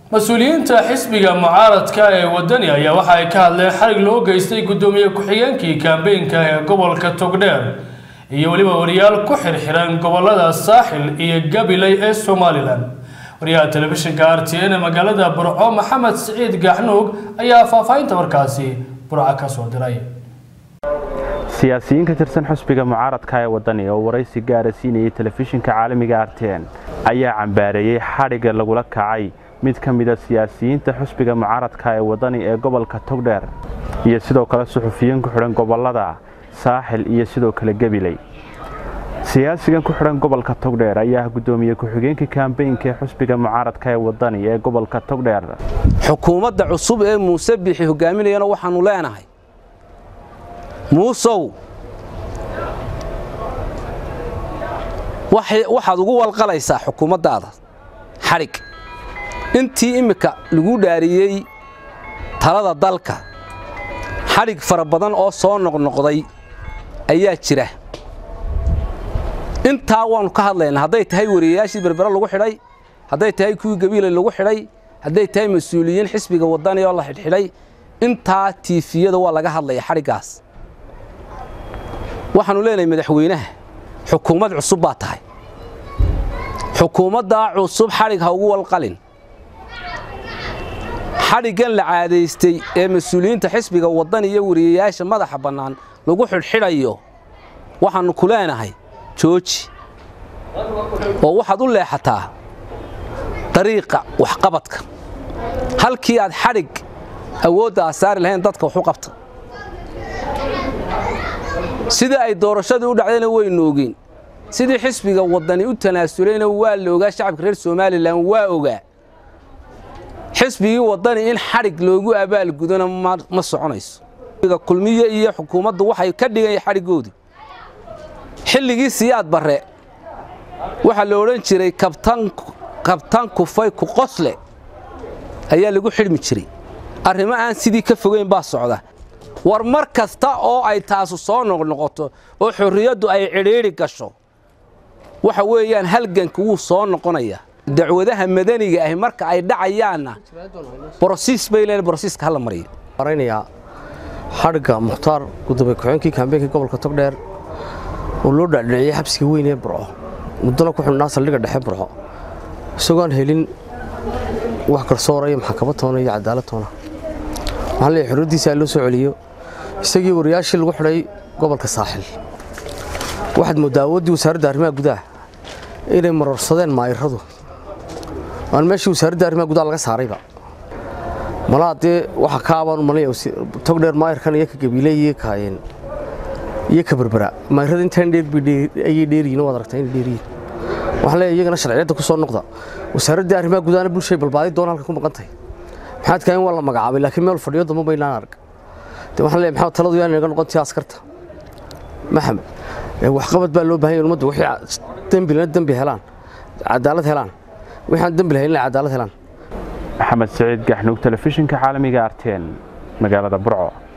mas-uuliyiinta xisbiga mucaaradka ee wadani ayaa waxa ay ka hadleen xarig loo geystay guddoomiye ku-xigeenkii kaambeynka ee gobolka togdheer iyo weliba wariyaal ku xirxiran gobolada saaxil iyo gabiley ee somalilan wariyaha telefishinka r t n ee magaalada burco maxamed siciid gaxnuug ayaa faahfaahinta warkaasi burco ka soo diray siyaasiyiin ka tirsan xusbiga mucaaradka ee wadani oo waraysi gaara siinayay telefishinka caalamiga r t n ayaa cambaareeyey xadhigga lagula kacay mid ka mida siyaasiyiinta xusbiga mucaaradka ee wadani ee gobolka togdheer iyo sidoo kale suxufiyiin ku xidhan gobolada saaxil iyo sidoo kale gabiley siyaasigan ku xidhan gobolka togdheer ayaa guddoomiye ku-xigeenka kaambeynka ee xusbiga mucaaradka ee wadani ee gobolka togdheer xukuumadda cusub ee muuse biixi hogaaminayana waxaannu leenahay muusow waxaad ugu walqalaysaa xukuumaddaada xadhig intii immika lagu dhaariyey talada dalka xadhig fara badan oo soo noqnoqday ayaa jira intaa waannu ka hadlaynaa hadday tahay wariyayaashii berbere lagu xidhay hadday tahay kuwii gabiilay lagu xidhay hadday tahay mas-uuliyiin xisbiga wadani oo la xidhxidhay intaa tiifiyada waa laga hadlaya xadhiggaas waxaannu leenahay madaxweynaha xukuumad cusub baa tahay xukuumaddaa cusub xadhig ha ugu walqalin xadhiggan la caadaystay ee mas-uuliyiinta xisbiga waddan iyo wariyayaasha madaxa bannaan lagu xidhxidhayo waxaannu ku leenahay jooji oo waxaad u leexataa dariiqa waxqabadka halkii aad xadhig awoodda aad saari lahayn dadka wax u qabta sidii ay doorashadii u dhacdayna waynu ogeyn sidii xisbiga waddani u tanaasulayna waa la ogaa shacabka reer somalilan waa ogaa xisbigii waddani in xadhig loogu abaalgudona ma soconayso kulmiye iyo xukuumaddu waxay ka dhigaya xadhiggoodii xilligii siyaad barre waxaa la odhan jiray kabtan kufay ku qosle ayaa lagu xidhmi jiray arrimo aan sidii ka fogeyn baa socda war mar kasta oo ay taasu soo noqnoqoto oo xorriyaddu ay cidhiidhi gasho waxa weeyaan halganka wuu soo noqonaya dacwadaha madaniga ahi marka ay dhacayaanna brosiis bay leen brosiiska hala mariyo maraynayaa xadhigga mukhtaar gudoomiye ku-xigeenkii kaambeenka gobolka togdheer oo loo dhaadhiciyey xabsiga weyn ee burco muddana ku xidhnaa saldhigga dhexe burco isagoon helin wax garsoora iyo maxkamad toona iyo cadaalad toona waxaan leeyahay xorriyaddiisa loo soo celiyo isagii wariyaashii lagu xidhay gobolka saaxil waxaad mooddaa awooddii wasaaradda arrimaha gudaha inay marorsadeen maayiradu aan meeshii wasaaradda arrimaha gudaha laga saarayba malaa dee waxa ka abaan malaya togdheer maayirkan iyo ka gabiile iyo kaayeen iyo ka berbera maayirada intaan dheerayay dheeriyiin waad aragtaa inay dheeriyiin waxaan leeyahay iyagana sharciyadda ku soo noqda wasaaradda arrimaha gudahana bulshay balbaaday doona halka ku maqan tahay maxaad kahayn waa la magacaabay laakiin meel fadhiyo damba baynaan arag de waxaan leeyahay maxamed taladu yaan inaga noqontii askarta maxamed waxqabad baa loo baahan yahay ummaddu wixii dembi lana dembi helaan cadaalad helaan wixii aan dembi lahayn inay cadaalad helaan maxamed siciid gaxnuug telefishinka caalamiga arteen magaalada burco